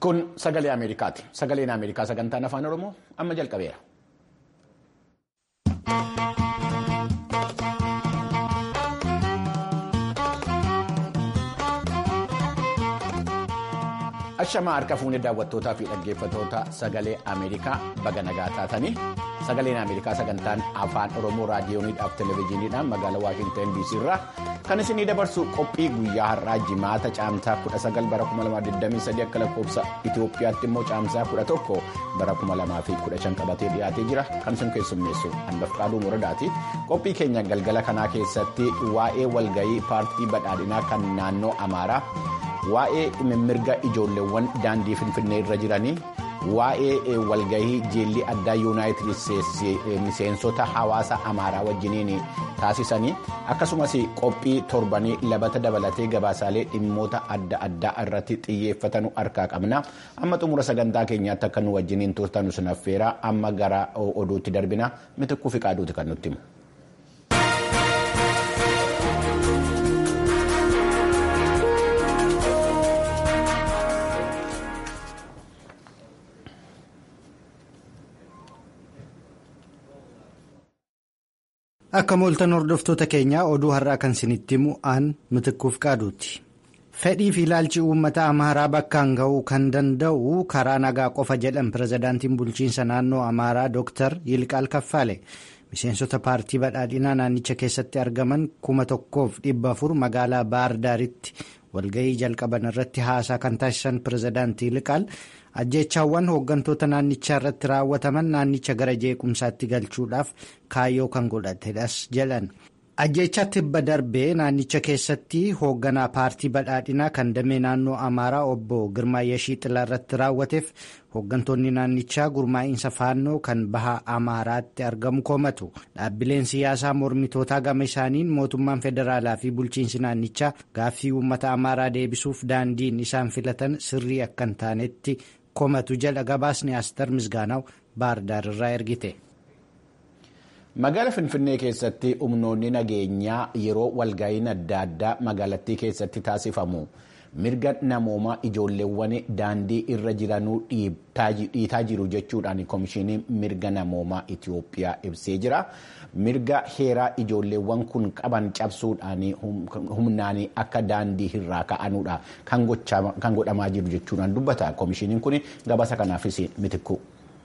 Kun sagalee Ameerikaati. Sagaleen Ameerikaa sagantaan afaan Oromoo amma jalqabeera. Ashamaa harka fuunee daawwattootaa fi dhaggeeffattoota sagalee Ameerikaa baga nagaa taatanii sagaleen Ameerikaa sagantaan afaan Oromoo raadiyooniidhaaf televezyiiniidhaan magaalaa Waashintan DC irraa kan isinii dabarsu qophii guyyaa har'aa jimaata caamsaa 19 bara 2023 akka lakkoofsa Itoophiyaatti immoo caamsaa 11 bara 2015 qabatee dhiyaatee jira kan isin keessummeessu hanbafqaaduu muradaati qophii keenya galgala kanaa keessatti waa'ee walgayii paartii badhaadhinaa kan naannoo Amaaraa. waa'ee mirga ijoolleewwan daandii finfinnee irra jiranii waa'ee walgahii jeellii addaa yuunaayitid isteetsi miseensota hawaasa amaaraa wajjiniin taasisanii akkasumas qophii torbanii labata dabalatee gabaasaalee dhimmoota adda addaa irratti xiyyeeffatanu harkaa qabna amma xumura sagantaa keenyaatti akka nu wajjiniin turtanu sinaffeera amma gara oduutti darbina mitikkuu fi qaaduuti kan nutti himu. Akka mooltan hordoftoota keenyaa oduu har'aa kan isinitti himu aan mitikkuuf qaaduuti. Fedhii fi ilaalchi uummata Amaaraa bakkaan ga'uu kan danda'u karaa nagaa qofa jedhan pirezidaantiin bulchiinsa naannoo Amaaraa Dr. Yilqaal Kaffaale. Miseensota paartii badhaadhinaa naannicha keessatti argaman kuma tokkoof dhibba afur magaalaa Baardaaritti walga'ii jalqaban irratti haasaa kan taasisan pirezidaantii Yilqaal ajjeechaawwan hooggantoota naannichaa irratti raawwataman naannicha gara jeequmsaatti galchuudhaaf kaayyoo kan godhatedhas jedhan. Ajjeechaa tibba darbee naannicha keessatti hoogganaa paartii badhaadhinaa kan damee naannoo Amaaraa obbo Girmaa Yashii irratti raawwateef hooggantoonni naannichaa gurmaa'iinsa faannoo kan baha Amaaraatti argamu komatu. Dhaabbileen siyaasaa mormitootaa gama isaaniin mootummaan federaalaa fi bulchiinsi naannichaa gaaffii uummata Amaaraa deebisuuf daandiin isaan filatan sirrii akka hin taanetti komatu jedha gabaasni Astar Misgaanaw Baardaar irraa ergite. Magaala Finfinnee keessatti humnoonni nageenyaa yeroo walga'iin adda addaa magaalattii keessatti taasifamu mirga namoomaa ijoolleewwan daandii irra jiranuu dhiitaa jiru jechuudhaan koomishiniin mirga namoomaa Itoophiyaa ibsee jira. Mirga heeraa ijoolleewwan kun qaban cabsuudhaan humnaan akka daandii irraa ka'anuudha kan godhamaa jiru jechuudhaan dubbata. Koomishiniin kun gabaasa kanaafis mitikku.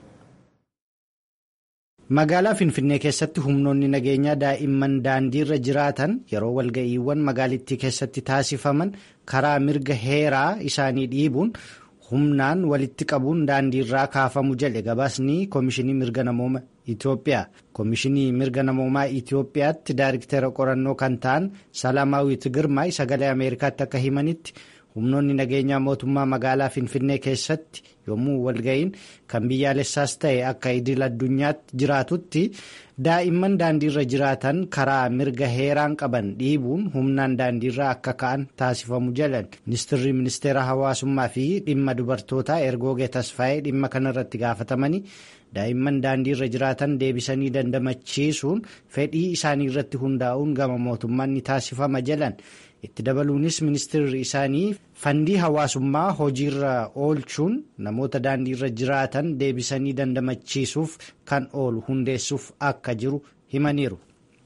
Magaalaa Finfinnee keessatti humnoonni nageenyaa daa'imman daandii irra jiraatan yeroo walga'iiwwan magaalittii keessatti taasifaman karaa mirga heeraa isaanii dhiibuun humnaan walitti qabuun daandii irraa kaafamu jedhe gabaasni Koomishinii Mirga Namooma Itoophiyaa. Koomishinii Mirga Namoomaa Itoophiyaatti daariktera qorannoo kan ta'an Salaamaawwiit Girmaay sagalee Ameerikaatti akka himanitti. humnoonni nageenyaa mootummaa magaalaa finfinnee keessatti yommuu walga'iin kan biyyaalessaas ta'e akka idil addunyaatti jiraatutti daa'imman daandiirra jiraatan karaa mirga heeraan qaban dhiibuun humnaan daandiirra akka ka'an taasifamu jedhan ministirri ministeera hawaasummaa fi dhimma dubartootaa ergoogee tasfaa'ee dhimma kanarratti gaafatamanii daa'imman daandiirra jiraatan deebisanii dandamachiisuun fedhii isaanii irratti hundaa'uun gama mootummaan ni taasifama jedhan. itti dabaluunis ministeerri isaanii fandii hawaasummaa hojiirra oolchuun namoota daandiirra jiraatan deebisanii dandamachiisuuf kan oolu hundeessuuf akka jiru himaniiru.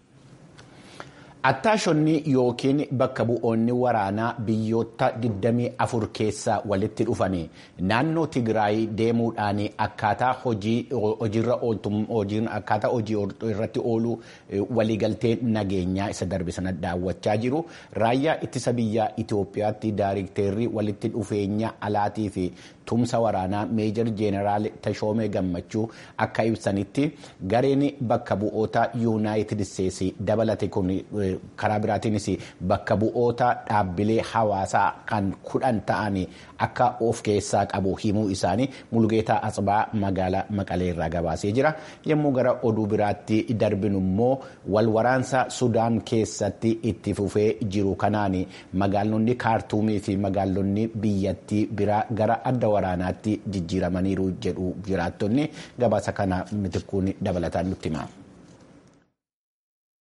Attaashonni yookiin bakka bu'oonni waraanaa biyyoota 24 keessaa walitti dhufanii naannoo Tigraay deemuudhaan akkaataa hojiirra akkaataa hojii irratti oolu waliigaltee nageenyaa isa darbe sana daawwachaa jiru. Raayyaa ittisa biyyaa Itoophiyaatti daayirikteerri walitti dhufeenya alaatii fi tumsa waraanaa meejor jeeneraal Tashoomee Gammachuu akka ibsanitti gareen bakka bu'oota yuunaayitid isteetsi dabalate kun. karaa biraatiinis bakka bu'oota dhaabbilee hawaasaa kan kudhan ta'an akka of keessaa qabu himuu isaanii mulgeetaa asbaa magaalaa maqalee irraa gabaasee jira yommuu gara oduu biraatti darbinu immoo walwaraansa sudaan keessatti itti fufee jiru kanaan magaalonni kaartuumii fi magaalonni biyyattii biraa gara adda waraanaatti jijjiiramaniiru jedhu jiraattonni gabaasa kana mitikkuun dabalataan nutti hima.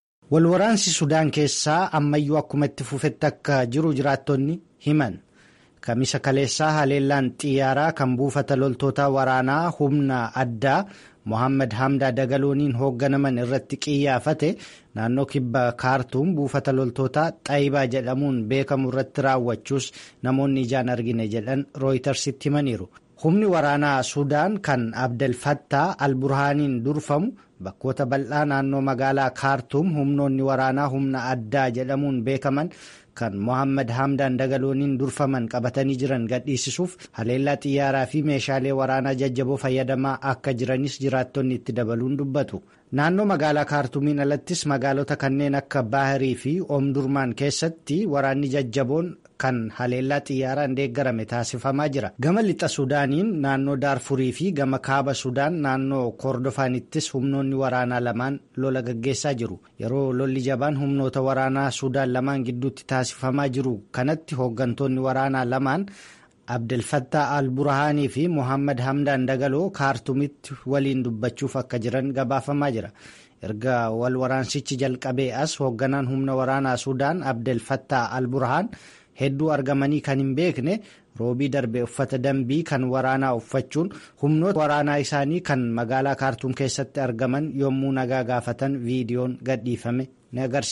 Walwaraansi Sudaan keessaa ammayyuu akkuma itti fufetti akka jiru jiraattonni himan. kamisa kaleessaa haleellaan xiyyaaraa kan buufata loltoota waraanaa humna addaa mohammad hamdaa dagalooniin hoogganaman irratti qiyyaafate naannoo kibba kaartuum buufata loltoota xaayibaa jedhamuun beekamu irratti raawwachuus namoonni ijaan argine jedhan rooyitersitti himaniiru. humni waraanaa suudaan kan abdelfattaa alburhaaniin durfamu bakkoota bal'aa naannoo magaalaa kaartuum humnoonni waraanaa humna addaa jedhamuun beekaman kan mohammad hamdaan dagalooniin durfaman qabatanii jiran gadhiisisuuf haleellaa xiyyaaraa fi meeshaalee waraanaa jajjaboo fayyadamaa akka jiranis jiraattonni itti dabaluun dubbatu. naannoo magaalaa kaartuumiin alattis magaalota kanneen akka baahirii fi oomdurmaan keessatti waraanni jajjaboon kan haleellaa xiyyaaraan deeggarame taasifamaa jira gama lixa suudaaniin naannoo daarfurii fi gama kaaba sudaan naannoo kordofaanittis humnoonni waraanaa lamaan lola gaggeessaa jiru yeroo lolli jabaan humnoota waraanaa suudaan lamaan gidduutti taasifamaa jiru kanatti hooggantoonni waraanaa lamaan abdelfattaa al-burhaanii fi mohammad hamdaan dagaloo kaartumitti waliin dubbachuuf akka jiran gabaafamaa jira erga wal waraansichi jalqabee as hoogganaan humna waraanaa suudaan abdelfattaa al-burhaan hedduu argamanii kan hin beekne roobii darbe uffata dambii kan waraanaa uffachuun humnoota waraanaa isaanii kan magaalaa kaartuum keessatti argaman yommuu nagaa gaafatan viidiyoon gadhiifame ni agarsiisa.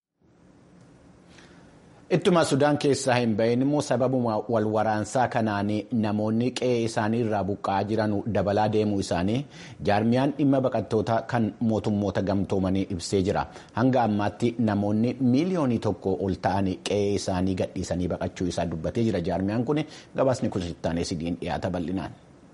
ittuma sudaan keessaa hin bahin immoo sababuma wal waraansaa kanaan namoonni qe'ee isaanii irraa buqqa'aa jiran dabalaa deemuu isaanii jaarmiyaan dhimma baqattoota kan mootummoota gamtoomanii ibsee jira hanga ammaatti namoonni miiliyoonii tokko ol ta'an qe'ee isaanii gadhiisanii baqachuu isaa dubbatee jira jaarmiyaan kun gabaasni kun sittaanee sidiin dhiyaata bal'inaan.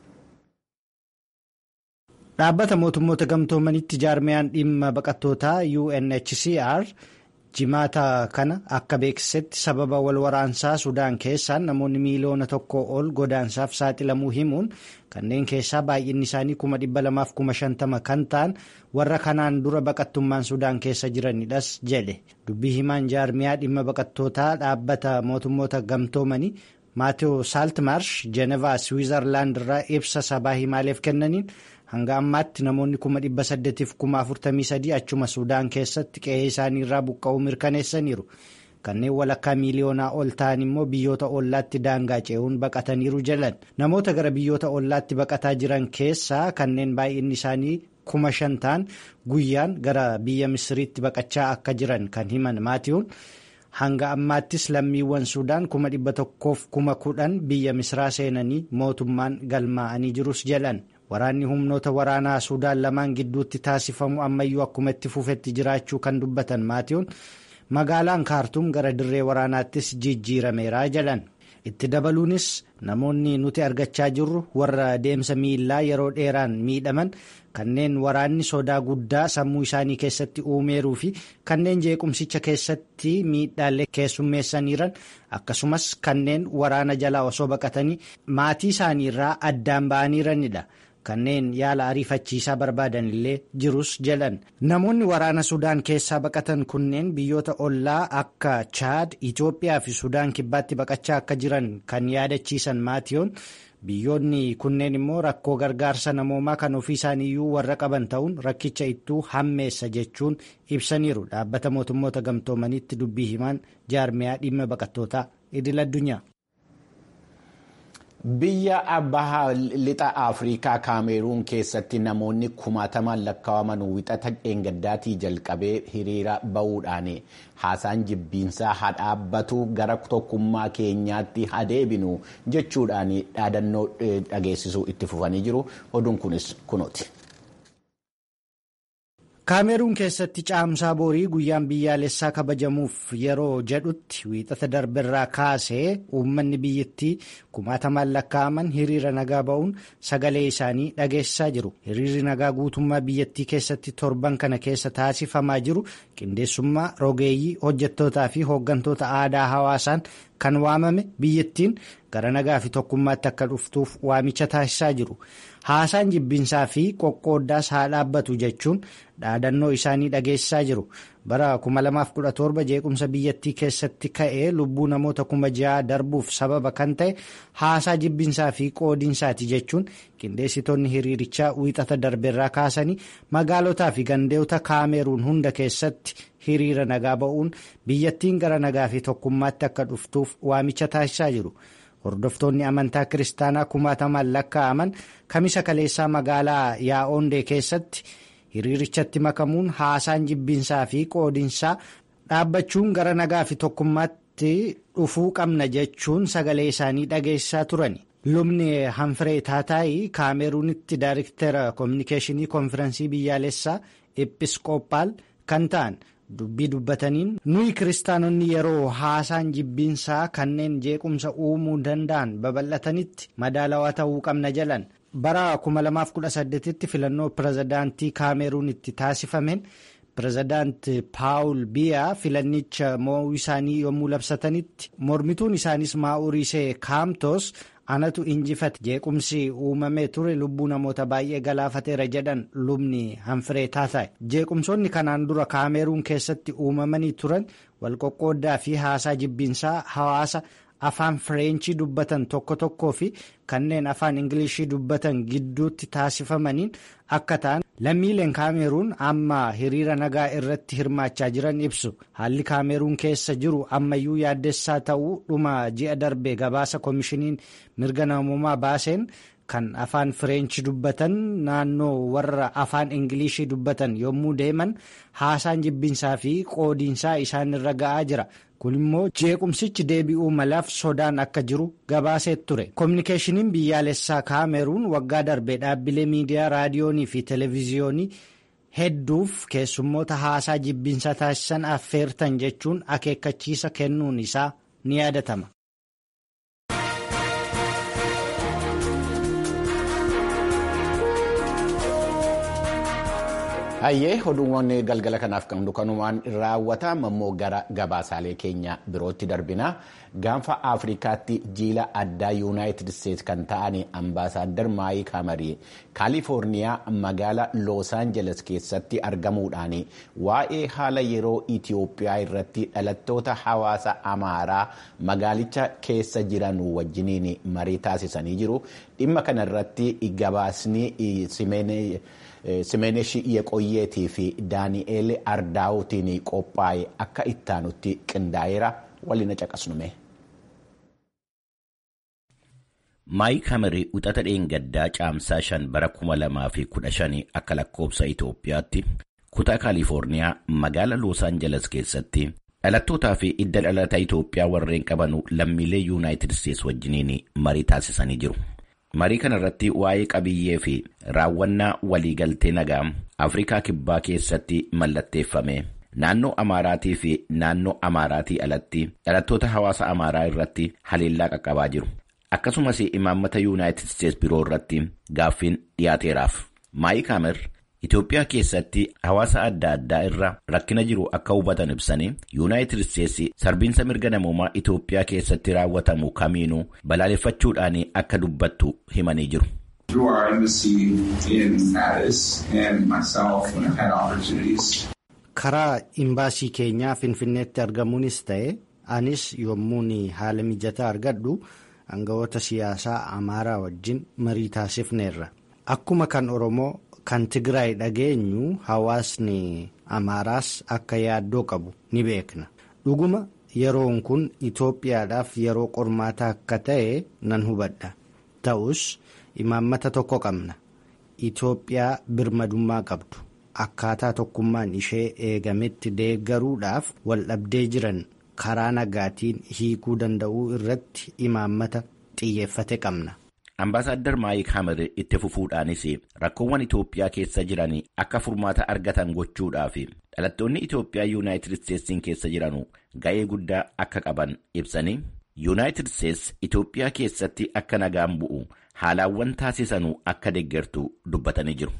dhaabbata mootummoota gamtoomanitti jaarmiyaan dhimma baqattootaa UNHCR. jimaata kana akka beeksisetti sababa wal waraansaa sudaan keessaan namoonni miiliyoona tokko ol godaansaaf saaxilamuu himuun kanneen keessaa baay'inni isaanii kuma dhibba lamaaf kuma shantama kan ta'an warra kanaan dura baqattummaan sudaan keessa jiranidhas jedhe dubbii himaan jaarmiyaa dhimma baqattootaa dhaabbata mootummoota gamtoomanii maatewo saaltmarsh jeenevaa swiizarlaand irraa ibsa sabaa himaaleef kennaniin. hanga ammaatti namoonni kuma dhibba saddeetiif kuma afurtamii sadii achuma sudaan keessatti qe'ee isaanii irraa buqqa'uu mirkaneessaniiru kanneen walakkaa miiliyoonaa ol ta'an immoo biyyoota ollaatti daangaa ce'uun baqataniiru jedhan namoota gara biyyoota ollaatti baqataa jiran keessaa kanneen baay'inni isaanii kuma shan ta'an guyyaan gara biyya misiriitti baqachaa akka jiran kan himan maatiiwwan hanga ammaattis lammiiwwan sudaan kuma dhibba tokkoof kuma kudhan biyya misiraa seenanii mootummaan galmaa'anii jirus jedhan. waraanni humnoota waraanaa suudaan lamaan gidduutti taasifamu ammayyuu akkuma itti fufetti jiraachuu kan dubbatan maatiiwwan magaalaan kaartuum gara dirree waraanaattis jijjiirameera jedhan itti dabaluunis namoonni nuti argachaa jirru warra deemsa miillaa yeroo dheeraan miidhaman kanneen waraanni sodaa guddaa sammuu isaanii keessatti uumeeruu fi kanneen jeequmsicha keessatti miidhaalee keessummeessaniiran akkasumas kanneen waraana jalaa osoo baqatanii maatii isaaniirraa addaan ba'aniiranidha. kanneen yaala ariifachiisaa barbaadan illee jirus jedhan namoonni waraana sudaan keessaa baqatan kunneen biyyoota ollaa akka chaad itoophiyaa fi sudaan kibbaatti baqachaa akka jiran kan yaadachiisan maatiyoon biyyoonni kunneen immoo rakkoo gargaarsa namoomaa kan ofii isaaniiyyuu warra qaban ta'uun rakkicha ittuu hammeessa jechuun ibsaniiru dhaabbata mootummoota gamtoomanitti dubbii himaan jaarmiyaa dhimma baqattootaa idil addunyaa. Biyya baha lixa Afrikaa Kaameruun keessatti namoonni kumaatamaan lakkaa'aman wixata dheengaddaatii jalqabee hiriira ba'uudhaan haasaan jibbiinsaa haa dhaabbatu gara tokkummaa keenyaatti haa deebinu jechuudhaan dhaadannoo dhageessisuu itti fufanii jiru. Oduun kunis kunooti. kaameruun keessatti caamsaa boorii guyyaan biyyaalessaa kabajamuuf yeroo jedhutti wiixata darberraa kaasee uummanni biyyattii kumaatamaan lakkaa'aman hiriira nagaa ba'uun sagalee isaanii dhageessisaa jiru hiriirri nagaa guutummaa biyyattii keessatti torban kana keessa taasifamaa jiru qindeessummaa rogeeyyii hojjettootaa fi hooggantoota aadaa hawaasaan kan waamame biyyattiin gara nagaa fi tokkummaatti akka dhuftuuf waamicha taasisaa jiru. haasaan jibbinsaa fi qoqqooddaas haa dhaabbatu jechuun dhaadannoo isaanii dhageessisaa jiru bara 2017 jeequmsa biyyattii keessatti ka'ee lubbuu namoota kuma ja'a darbuuf sababa kan ta'e haasaa jibbinsaa fi qoodinsaati jechuun qindeessitoonni hiriirichaa wiixata darbeerraa kaasanii magaalotaa fi gandeota kaameruun hunda keessatti hiriira nagaa ba'uun biyyattiin gara nagaa fi tokkummaatti akka dhuftuuf waamicha taasisaa jiru. hordoftoonni amantaa kiristaanaa kumaatamaan lakkaa'aman kamisa kaleessaa magaalaa yaa'oondee keessatti hiriirichatti makamuun haasaan jibbiinsaa fi qoodinsaa dhaabbachuun gara nagaa fi tokkummaatti dhufuu qabna jechuun sagalee isaanii dhageessaa turani. lubni hanfiree taataayii kaameruunitti daariktera koominikeeshinii konfirensii biyyaalessaa episkoopaal kan ta'an dubbii dubbataniin nuyi kiristaanonni yeroo haasaan jibbiinsaa kanneen jeequmsa uumuu danda'an babal'atanitti madaalawaa ta'uu qabna jedhan bara 2018tti filannoo pirezidaantii kaameruunitti taasifameen pirezidaanti paawul biyaa filannicha mo'uu isaanii yommuu labsatanitti mormituun isaanis maa'urisee kaamtoos. anatu injifate jeequmsi uumamee ture lubbuu namoota baay'ee galaafateera jedhan lubni hanfiree taataa'e jeequmsoonni kanaan dura kaameruun keessatti uumamanii turan walqoqqooddaa fi haasaa jibbiinsaa hawaasa afaan fireenchii dubbatan tokko tokkoo fi kanneen afaan ingilishii dubbatan gidduutti taasifamaniin akka ta'an lammiileen kaameruun amma hiriira nagaa irratti hirmaachaa jiran ibsu haalli kaameruun keessa jiru ammayyuu yaaddessaa ta'uu dhuma ji'a darbe gabaasa koomishiniin mirga namummaa baaseen kan afaan fireenchi dubbatan naannoo warra afaan ingilishii dubbatan yommuu deeman haasaan jibbiinsaa fi qoodiinsaa isaan irra ga'aa jira. kun immoo jeequmsichi deebi'uu malaaf sodaan akka jiru gabaasee ture koominikeeshiniin biyyaalessaa kaameruun waggaa darbe dhaabbilee miidiyaa raadiyoonii fi televiziyoonii hedduuf keessummoota haasaa jibbiinsaa taasisan affeertan jechuun akeekkachiisa kennuun isaa ni yaadatama. hayyee oduuwwan galgala kanaaf kan kanumaan raawwatamu immoo gara gabaasaalee keenya birootti darbina gaanfa afrikaatti jiila addaa yuunaayitid isteetsi kan ta'an ambaasaaddar maayik hamarii kaalifoorniyaa magaala loos aanjeles keessatti argamuudhaan waa'ee haala yeroo itiyoophiyaa irratti dhalattoota hawaasa amaaraa magaalicha keessa jiran wajjiniin marii taasisanii jiru dhimma kana irratti gabaasni simeenee. Simeeneshi Yeqoyyeetii fi Daani'eel Ardaawutiin qophaa'e akka ittaanutti qindaa'eera waliin caqasnume. Maayik Hamarii uxata dheengaddaa caamsaa shan bara kuma lamaa fi kudha shanii akka lakkoobsa Itoophiyaatti kutaa Kaalifoorniyaa magaala Loos Aanjeles keessatti dhalattootaa fi idda dhalata Itoophiyaa warreen qabanu lammiilee Yuunaayitid Isteetsi wajjiniin marii taasisanii jiru. marii kana irratti waa'ee qabiyyee fi raawwannaa waliigaltee nagaa afrikaa kibbaa keessatti mallatteeffame naannoo amaaraatii fi naannoo amaaraatii alatti dhalattoota hawaasa amaaraa irratti haleellaa qaqqabaa jiru akkasumas imaammata yuunaayitid isteetsi biroo irratti gaaffiin dhiyaateeraaf maayik hamer Itoophiyaa keessatti hawaasa adda addaa irra rakkina jiru akka hubatan ibsanii yuunaayitid isteetsi sarbiinsa mirga namoomaa Itoophiyaa keessatti raawwatamu kamiinuu balaaleffachuudhaan akka dubbattu himanii jiru. Karaa imbaasii keenyaa Finfinneetti argamuunis ta'e anis yommuun haala mijataa argadhu aangawoota siyaasaa Amaaraa wajjin marii taasifneerra. Akkuma kan Oromoo. Kan Tigraay dhageenyu hawaasni Amaaraas akka yaaddoo qabu ni beekna. Dhuguma yeroon kun Itoophiyaadhaaf yeroo qormaataa akka ta'e nan hubadha. Ta'us imaammata tokko qabna. Itoophiyaa birmadummaa qabdu. Akkaataa tokkummaan ishee eegametti deeggaruudhaaf wal dhabdee jiran karaa nagaatiin hiikuu danda'uu irratti imaammata xiyyeeffate qabna. Ambaasaddar Maayik Hamer itti fufuudhaanis rakkoowwan Itoophiyaa keessa jiran akka furmaata argatan gochuudhaaf dhalattoonni Itoophiyaa Yuunaayitid Isteetsiin keessa jiran ga'ee guddaa akka qaban ibsanii Yuunaayitid Isteets Itoophiyaa keessatti akka nagaan bu'u haalaawwan taasisanuu akka deeggartu dubbatanii jiru.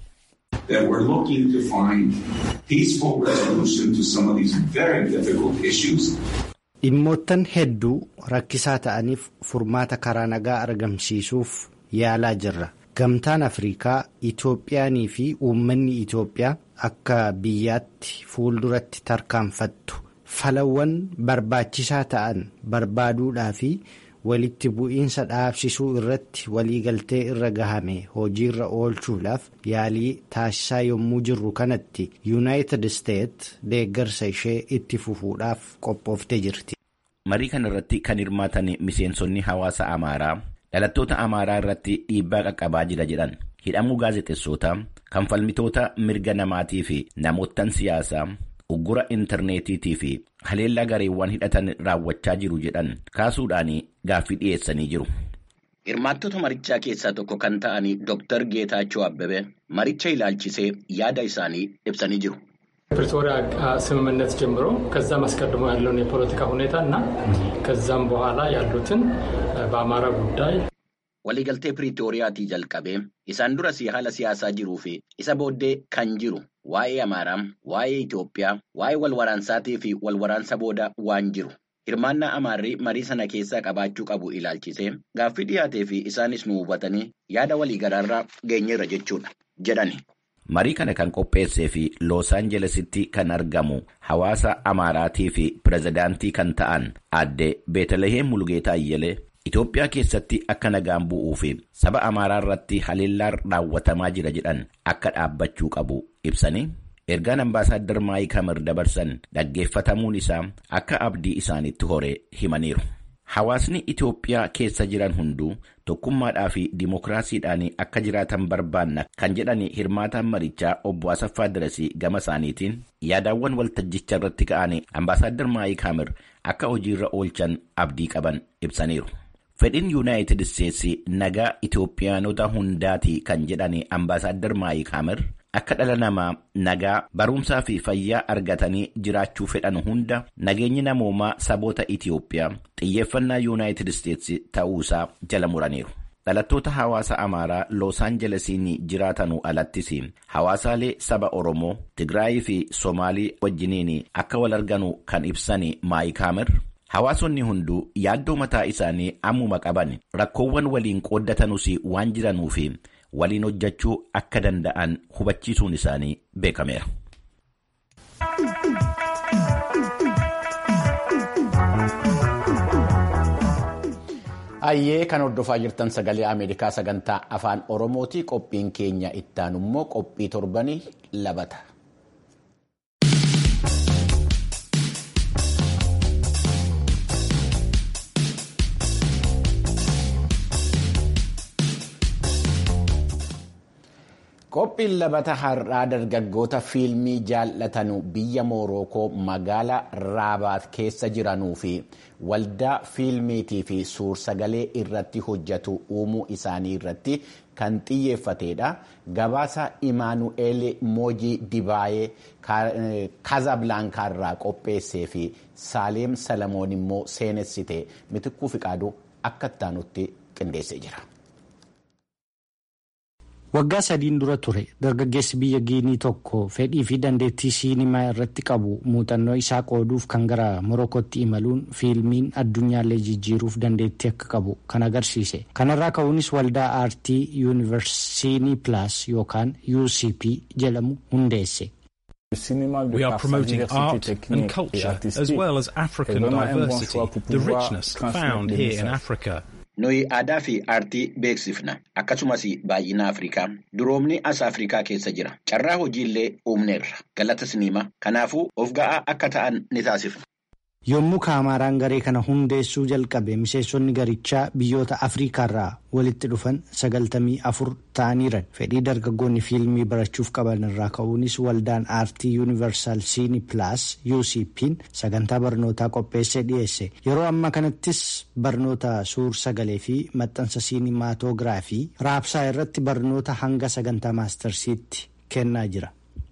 Dhimmoottan hedduu rakkisaa ta'aniif furmaata karaa nagaa argamsiisuuf yaalaa jirra. Gamtaan Afrikaa Itoophiyaanii fi uummanni Itoophiyaa akka biyyaatti fuulduratti tarkaanfattu falawwan barbaachisaa ta'an barbaaduudhaa fi walitti bu'iinsa dhaabsisuu irratti waliigaltee irra gahame hojiirra oolchuudhaaf yaalii taasisaa yommuu jirru kanatti yuunaayitid isteet deeggarsa ishee itti fufuudhaaf qophooftee jirti. marii kana irratti kan hirmaatan miseensonni hawaasa Amaaraa dhalattoota Amaaraa irratti dhiibbaa qaqqabaa jira jedhan hidhamuu gaazexeessootaa kan falmitoota mirga namaatii fi namoottan siyaasaa uggura intarneetiitii fi haleellaa gareewwan hidhatan raawwachaa jiru jedhan kaasuudhaan gaaffii dhiyeessanii jiru. Hirmaattota marichaa keessaa tokko kan ta'an Dr. Geetaachoo Abbebe maricha ilaalchisee yaada isaanii ibsanii jiru. ፕሪቶሪያ ስምምነት ጀምሮ ከዛም አስቀድሞ ያለውን የፖለቲካ ሁኔታ እና ከዛም በኋላ ያሉትን በአማራ ጉዳይ waliigaltee piriitooriyaatii jalqabee isaan duras haala siyaasaa jiruu fi isa booddee kan jiru waa'ee amaaraa waa'ee Itoophiyaa waa'ee walwaraansaatii fi walwaraansa booda waan jiru hirmaannaa amaarrii marii sana keessaa qabaachuu qabu ilaalchisee gaaffii dhiyaatee fi isaanis nu hubatanii yaada waliigalaarraa geenyeerra jechuudha jedhani. Marii kana kan qopheessee fi Loos Aanjelesitti kan argamu hawaasa Amaaraatii fi pirezidaantii kan ta'an aadde Beetalaheem Mulgeetaa Ayyelee Itoophiyaa keessatti akka nagaan bu'uu fi saba Amaaraa irratti haleellaan raawwatamaa jira jedhan akka dhaabbachuu qabu ibsanii ergaan ambaasaaddar Maayik Hamar dabarsan dhaggeeffatamuun isaa akka abdii isaanitti horee himaniiru. Hawaasni Itoophiyaa keessa jiran hunduu tokkummaadhaa fi dimookiraasiidhaan akka jiraatan barbaanna kan jedhan hirmaataan marichaa obbo Asaffaa Dirasii gama isaaniitiin yaadaawwan waltajjicha irratti ka'an ambaasaaddar Maayik Hamar akka hojiirra oolchan abdii qaban ibsaniiru. Fedhiin Yuunaayitid Isteetsi nagaa Itoophiyaanota hundaati kan jedhan ambaasaaddar Maayik Hamar akka dhala namaa nagaa barumsaa fi fayyaa argatanii jiraachuu fedhan hunda nageenyi namoomaa saboota Itoophiyaa xiyyeeffannaa Yuunaayitid Isteetsi ta'uusaa jala muraniiru. Dhalattoota hawaasa Amaaraa Loos Aanjelesiin jiraatanuu alattis hawaasaalee saba Oromoo, Tigraayii fi Somaalii wajjiniin akka wal arganu kan ibsan Maayik Hamar. Hawaasonni hunduu yaaddoo mataa isaanii ammuma qaban rakkoowwan waliin qooddatanuus waan jiranuuf waliin hojjechuu akka danda'an hubachiisuun isaanii beekameera. Ayyee kan hordofaa jirtan sagalee Ameerikaa sagantaa afaan Oromooti. Qophiin keenya ittaan immoo qophii torbanii labata. Qophiin labata har'aa dargaggoota fiilmii jaallatanu biyya Moorookoo magaalaa Raabaat keessa jiranuu fi waldaa fiilmiitii fi suur-sagalee irratti hojjetu uumuu isaanii irratti kan xiyyeeffatedha. Gabaasa Imaanu'eel Moojii Dibaayee Kazablaankaa irraa qopheessee fi Saaleem Salamoon immoo seenessite mitikkuu fiqaaduu akka ittaanutti qindeessee jira. Waggaa sadiin dura ture dargaggeessi biyya Giinii tokko fedhii fi dandeettii siinimaa irratti qabu muuxannoo isaa qooduuf kan gara Morokootti imaluun fiilmiin addunyaallee jijjiiruuf dandeettii akka qabu kan agarsiise. Kanarraa ka'uunis waldaa aartii yuunivarsiinii Pilaas yookaan UCP jedhamu hundeesse. We are promoting art and culture as well as African diversity, the richness found here in Africa. Nuyi aadaa fi aartii beeksifna akkasumas baay'ina Afrikaa duroomni as Afrikaa keessa jira carraa hojiillee uumneerra galata siniima kanaafuu of ga'aa akka ta'an ni taasifna. Yommuu kaamaraan garee kana hundeessuu jalqabe miseensonni garichaa biyyoota Afriikaarraa walitti dhufan sagaltamii afur ta'aniiran fedhii dargaggoonni fiilmii barachuuf qaban irraa ka'uunis waldaan aartii yuunivarsaal siini pilaas UCP'n sagantaa barnootaa qopheessee dhiyeesse yeroo ammaa kanattis barnoota suur sagalee fi maxxansa siinimaatoogiraafii raabsaa irratti barnoota hanga sagantaa maastarsiitti kennaa jira.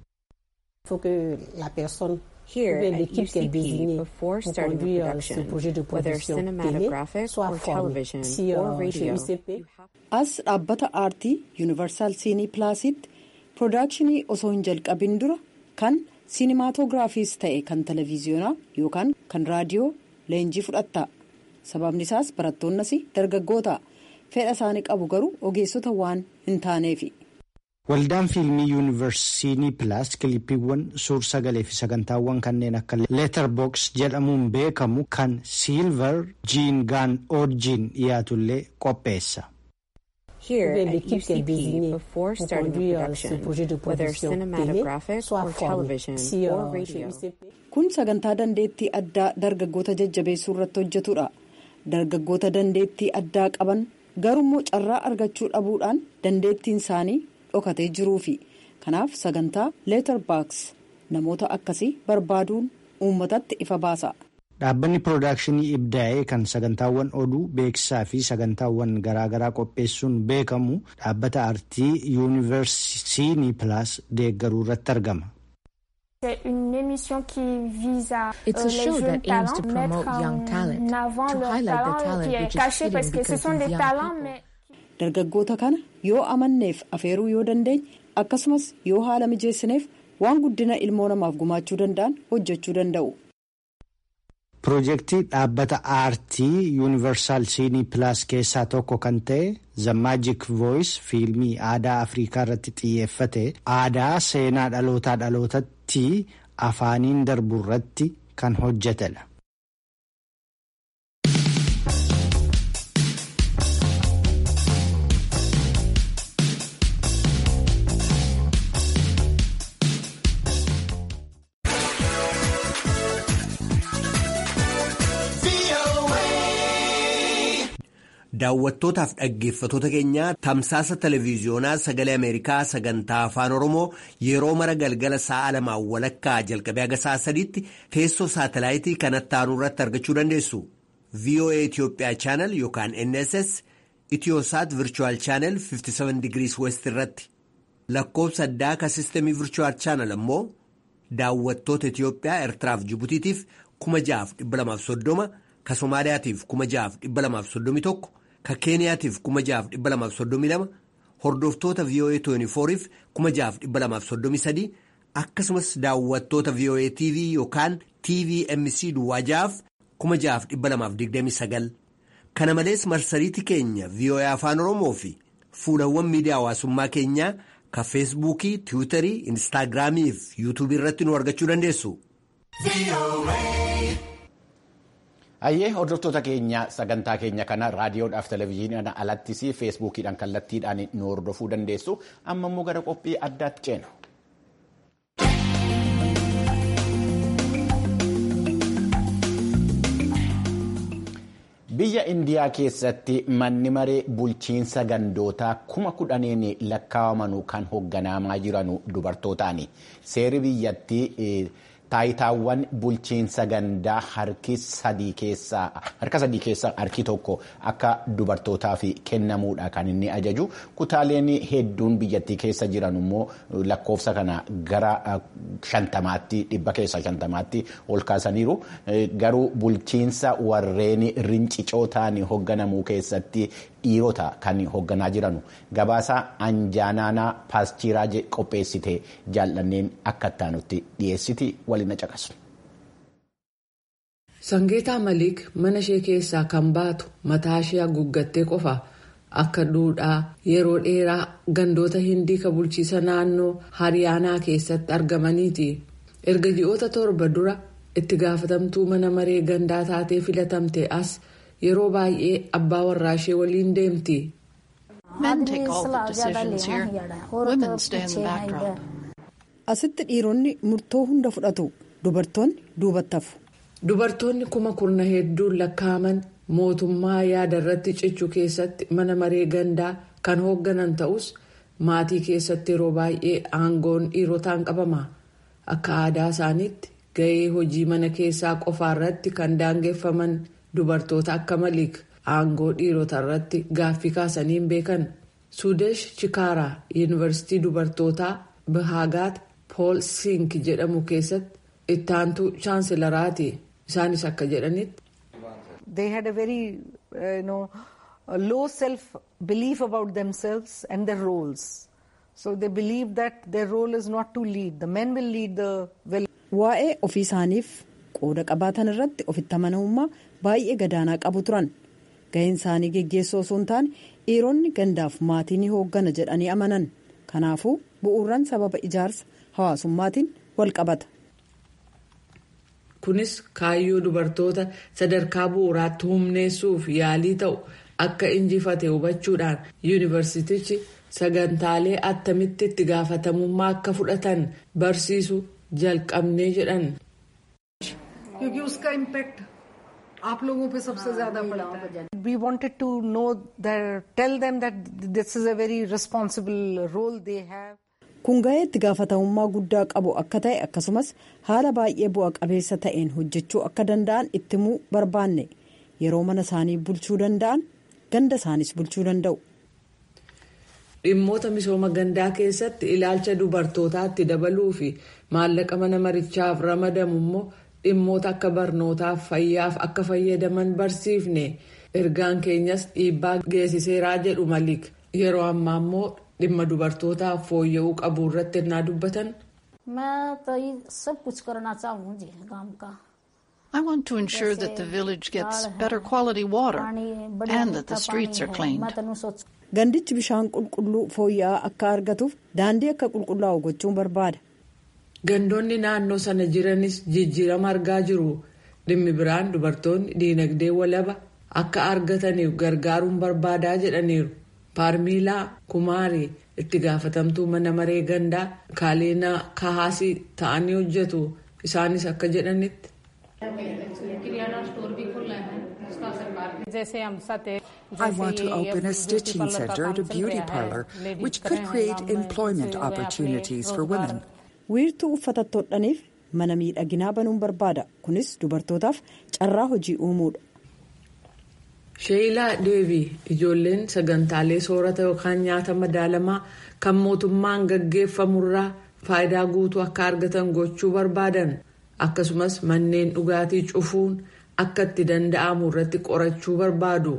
Here at UCP, before starting a production, whether cinematographic or television or radio, as dhaabbata aartii yuunivarsaal siinii pilaasitti piroodakshinii osoo hin jalqabin dura kan siinimaatogiraafiis ta'e kan televiziyoonaa yookaan kan raadiyoo leenjii fudhatta sababni isaas barattoonnas dargaggoota fedha isaanii qabu garuu ogeessota waan hin taaneefi. Waldaan fiilmii yuunivarsiinii pilaas kilippiiwwan suur sagalee fi sagantaawwan kanneen akka leetarboks jedhamuun beekamu kan siilvar jiin gaan oorjiin dhiyaatullee qopheessa. Here at UCP, before starting a production, whether cinematographic or television or radio. Kun sagantaa dandeettii addaa dargaggoota jajjabeessuu irratti hojjetudha. Dargaggoota dandeettii addaa qaban garummoo carraa argachuu dhabuudhaan dandeettiin isaanii dhokatee jiruufi kanaaf sagantaa leetarbaaks namoota akkasii barbaaduun uummatatti ifa baasa. Dhaabbanni piroodakshinii ibdaa'ee kan sagantaawwan oduu beeksisaa fi sagantaawwan garaagaraa qopheessuun beekamu dhaabbata aartii yuunivarsiinii pilaas deeggaruu irratti argama. It's a show that aims to promote young talent, to highlight the talent which is hidden because of young people. Dargaggoota kana yoo amanneef afeeruu yoo dandeenye akkasumas yoo haala mijeessineef waan guddina ilmoo namaaf gumaachuu danda'an hojjechuu danda'u. Piroojeektii dhaabbata aartii yuunivarsaal siinii pilaas keessaa tokko kan ta'e The Magic Voice fiilmii aadaa Afrikaa irratti xiyyeeffate aadaa seenaa dhalootaa dhalootatti afaaniin darbu irratti kan hojjetedha. Daawwattootaaf dhaggeeffatoota keenya tamsaasa televiiziyoonaa sagalee Ameerikaa sagantaa afaan Oromoo yeroo mara galgala sa'a lamaan walakkaa jalqabee haga sa'a sadiitti teessoo saatalaayitii kanatti aanu irratti argachuu dandeessu. VOA Itoophiyaa chaanal yookaan NSS Itiyoosaat Virchuwal chaanal 57 digirii West irratti lakkoobsa addaa ka sistemii Virchuwal chaanal ammoo daawwattoota Itiyoophiyaa Eertiraaf Jibutiitiif 6,230 ka Somaaliyaatiif 6,231. ka keeniyaatiif 6,232 hordoftoota VOA 24f 6,233 akkasumas daawwattoota VOA TV yookaan TVMC duwwaajaaf 6,229 kana malees marsariitii keenya VOA afaan oromoo fi fuulawwan miidiyaa hawaasummaa keenyaa ka feesbuukii tiwiitarii instaagiraamii fi yuutuubii irratti nu argachuu dandeessu. Ayyee hordoftoota keenya sagantaa keenya kana raadiyoodhaaf televezyiiniidhaan alattis feesbuukiidhaan kallattiidhaan nu hordofuu dandeessu amma immoo gara qophii addaatti ceena. Biyya Indiyaa keessatti manni maree bulchiinsa gandootaa kuma kudhaniin lakkaa'aman kan hoogganamaa jiran dubartootaani. Seerri biyyattii taayitaawwan bulchiinsa gandaa harka sadii keessaa harki tokko akka dubartootaaf kennamuudha kan inni ajaju kutaaleen hedduun biyyattii keessa jiran immoo lakkoofsa kana gara shantamaatti dhibba keessa shantamaatti ol kaasaniiru garuu bulchiinsa warreen rincicoo ta'anii hoogganamuu keessatti dhiirota kan hoogganaa jiranu gabaasa anjaanaanaa paastiraa qopheessite jaallanneen akka ittaanutti dhiyeessiti waliin caqasu. Sangeetaa Maliik mana ishee keessaa kan baatu mataa ishee haguuggattee qofa akka duudhaa yeroo dheeraa gandoota hindii ka bulchiisa naannoo hariyaanaa keessatti argamaniiti. Erga ji'oota torba dura itti gaafatamtuu mana maree gandaa taatee filatamte as. yeroo baay'ee abbaa warraa ishee waliin deemti. Asitti dhiironni murtoo hunda fudhatu dubartoonni duubatti hafu. Dubartoonni kuma kurna hedduun lakkaa'aman mootummaa yaada irratti cichuu keessatti mana maree gandaa kan hoogganan ta'us maatii keessatti yeroo baay'ee aangoon dhiirotaan qabama. Akka aadaa isaaniitti gahee hojii mana keessaa qofaa irratti kan daangeffaman. Dubartoota akka Maliik aangoo dhiirota irratti gaaffii kaasaniin beekan. Suudesh Chikaaraa Yuunivarsiitii Dubartootaa Bahaagaat Pool Sink jedhamu keessatti itti aantuu chaansilaraati. Isaanis akka jedhanitti. They had a very uh, you know, low self-belief about themselves and their roles. So they believe that their role is not to lead. The men will lead the village. Waa'ee ofii isaaniif qooda qabaatan irratti ofitti amanamummaa baay'ee gadaanaa qabu turan ga'een isaanii geggeessoo osoo hin taane dhiironni gandaaf maatii ni hooggana jedhanii amanan kanaafuu bu'uuraan sababa ijaarsa hawaasummaatiin wal qabata. kunis kaayyoo dubartoota sadarkaa bu'uuraatti humneessuuf yaalii ta'u akka injifate hubachuudhaan yuunivarsiitichi sagantaalee attamitti itti gaafatamummaa akka fudhatan barsiisu jalqabnee jedhan. आप लोगों पे सबसे ज्यादा पड़ता है we wanted to know that tell them that this is a very responsible role they have kun ga'ee itti gaafatamummaa guddaa qabu akka ta'e akkasumas haala baay'ee bu'a qabeessa ta'een hojjechuu akka danda'an itti himuu barbaanne yeroo mana isaanii bulchuu danda'an ganda isaanis bulchuu danda'u. dhimmoota misooma gandaa keessatti ilaalcha dubartootaatti dabaluu fi maallaqa mana marichaaf ramadamu immoo dhimmoota akka barnootaaf fayyaaf akka fayyadaman barsiifne ergaan keenyas dhiibbaa geessiseeraa jedhu malik yeroo ammaa immoo dhimma dubartootaaf fooyya'uu qabu irratti ennaa dubbatan. I want to ensure that the village gets better quality water and that the streets are cleaned. Gandichi bishaan qulqulluu fooyya'aa akka argatuuf daandii akka qulqullaa'u gochuun barbaada. Gandoonni naannoo sana jiranis jijjiirama argaa jiru. Dhimmi biraan dubartoonni diinagdee walaba akka argataniif gargaaruun barbaadaa jedhaniiru. Paarmiilaa Kumaarii itti gaafatamtuu mana maree gandaa Kaaleenaa Kahaasii ta'anii hojjetu. Isaanis akka jedhanitti. I want to open a stitching center and a beauty parlor, which could create employment opportunities for women. wiirtuu uffata hodhaniif mana miidhaginaa banuun barbaada kunis dubartootaaf carraa hojii uumuudha. sheeyilaa deebii ijoolleen sagantaalee soorata yookaan nyaata madaalamaa kan mootummaan gaggeeffamurraa faayidaa guutuu akka argatan gochuu barbaadan akkasumas manneen dhugaatii cufuun akka itti danda'amu irratti qorachuu barbaadu.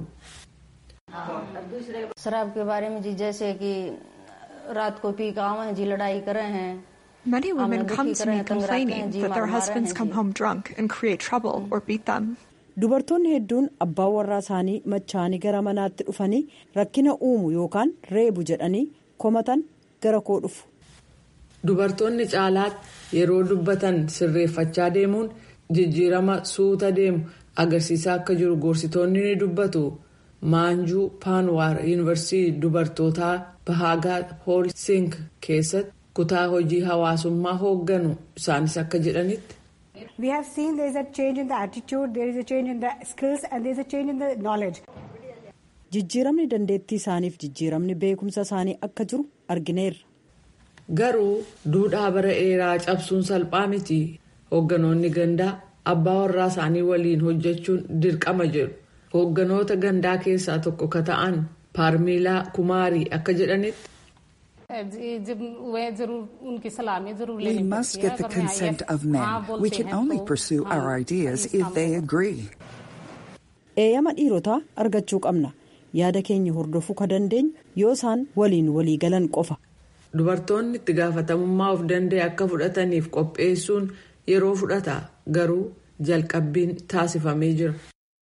Many women come to me complaining that their husbands come home drunk and create trouble or beat them. Dubartoonni hedduun abbaan warraa isaanii machaanii gara manaatti dhufanii rakkina uumu yookaan reebu jedhanii komatan gara koo dhufu. Dubartoonni caalaatti yeroo dubbatan sirreeffachaa deemuun jijjiirama suuta deemu agarsiisaa akka jiru gorsitoonni ni dubbatu. Maanjuu Paanwaar Yuunivarsiitii dubartootaa Bahaagaa Hoolsink keessatti kutaa hojii hawaasummaa hoogganu isaanis akka jedhanitti. We have seen there is a change in the attitude, there is a change in the skills and there is a change in the knowledge. Jijjiiramni dandeettii isaaniif jijjiiramni beekumsa isaanii akka jiru argineerra. Garuu duudhaa bara dheeraa cabsuun salphaa miti. Hoogganoonni gandaa abbaa warraa isaanii waliin hojjechuun dirqama jedhu. Hoogganoota gandaa keessaa tokko ka ta'an Paarmiilaa Kumaarii akka jedhanitti. We must get the consent of men. We can only pursue our ideas if they agree. Eeyyama dhiirotaa argachuu qabna. Yaada keenya hordofuu ka dandeenyu yoo isaan waliin walii galan qofa. Dubartoonni itti gaafatamummaa of danda'e akka fudhataniif qopheessuun yeroo fudhata garuu jalqabbiin taasifamee jira.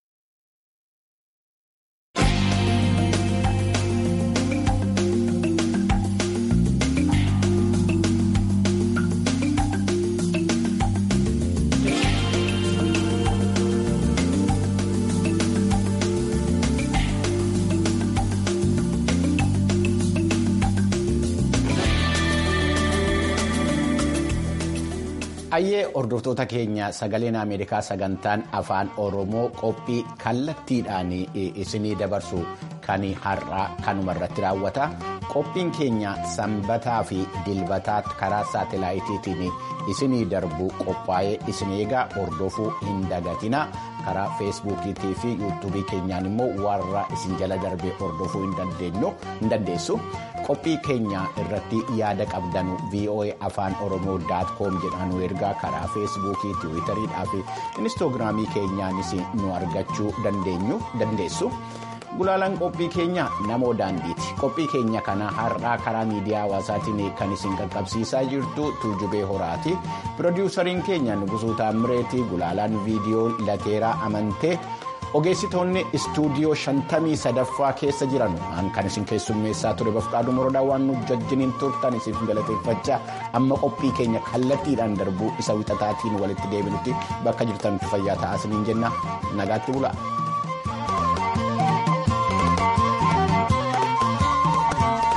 Ayyee hordoftoota keenya sagaleen Ameerikaa sagantaan afaan Oromoo qophii kallattiidhaan isinii dabarsu kan har'aa kanuma irratti raawwata. Qophiin keenya sanbataa fi dilbataa karaa saatalaayitiitiin isinii darbu qophaa'ee isin eegaa hordofuu hin dagatina. Karaa feesbuukiitii fi yuutuubii keenyaan immoo warra isin jala darbee hordofuu hin dandeessu. Qophii keenya irratti yaada qabdanu VOA afaan oromoo com jedhaanu ergaa karaa feesbuukii tiwiitariidhaa fi inistoogiraamii keenyaanis nu argachuu dandeessu. Gulaalaan qophii keenya namoo daandiiti. Qophii keenya kana har'aa karaa miidiyaa hawaasaatiin kan isin qaqqabsiisaa jirtu tuujubee horaati. Pirodiwusariin keenya Nugusuu Taammireeti gulaalaan viidiyoo lateeraa amantee. ogeessitoonni istuudiyoo shantamii sadaffaa keessa jiran kan isin keessummeessaa ture bafqaaduu morodaa waan nu wajjiniin turtan isiif galateeffachaa amma qophii keenya kallattiidhaan darbuu isa wixataatiin walitti deebinutti bakka jirtan fayyaa ta'aa isiniin jenna nagaatti bulaa.